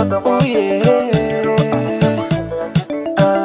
Oh yeah. Ah.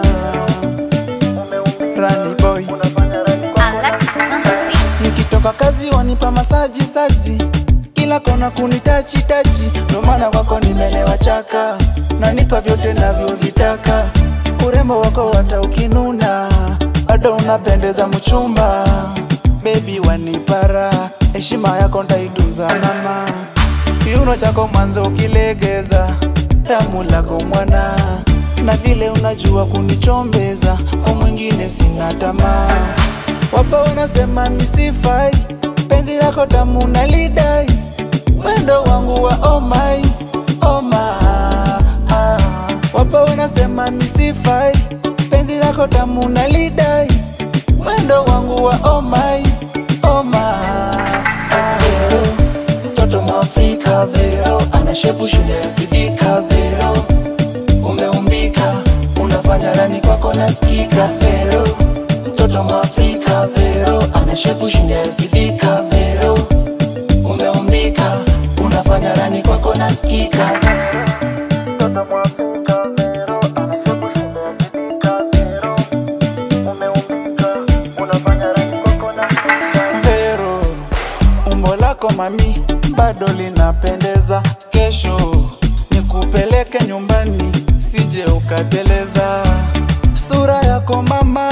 Rani boy. Alexis on the beat. Nikitoka kazi wanipa masaji saji, kila kona kunitachi tachi, ndo maana kwako nimelewa chaka, nanipa vyote navyovitaka, urembo wako hata ukinuna, bado unapendeza mchumba, baby wanipara, heshima yako ndaitunza mama, kiuno chako mwanzo ukilegeza, tamu lako mwana, na vile unajua kunichombeza, kwa mwingine sina tamaa Wapo wanasema misifai, penzi lako tamu nalidai, wendo wangu wa oh my, oh my, ah. Wapo wanasema misifai, penzi lako tamu nalidai, wendo wangu wa oh my, oh my, ah. Vero, mtoto mwafrika Vero, ana shepu shule ya sidika Vero, umeumbika, unafanya rani kwako nasikika Vero, mtoto mwafrika Vero, ana shepu shinda ya sidika Vero, umeumbika, unafanya rani kwako nasikika Mtoto mwafrika Vero, ana shepu shinda ya sidika Vero, umeumbika, unafanya rani kwako nasikika Vero, umbo lako mami bado linapendeza, kesho nikupeleke nyumbani, sije ukateleza. Sura yako mama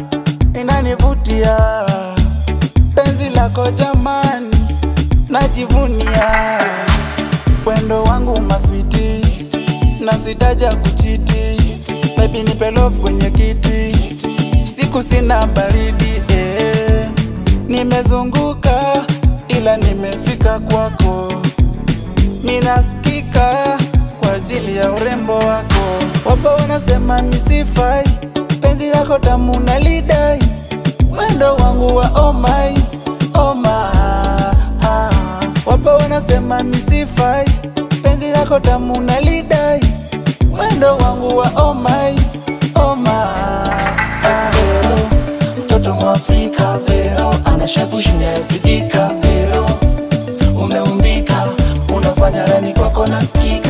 inanivutia, penzi lako jamani najivunia, wendo wangu maswiti na sitaja kuchiti, baby nipe love kwenye kiti, siku sina baridi eh. Nimezunguka ila nimefika kwako, minasikika kwa ajili ya urembo wako. Wapo wanasema misifai, penzi lako tamu nalidai, wendo wangu wa oh my, oh my, ah. Wapo wanasema misifai, penzi lako tamu nalidai, wendo wangu wa oh my, oh my, ah. Vero, mtoto mwafrika Vero, ana shepu shinda ya sidika Vero, umeumbika, unafanya rani kwako nasikika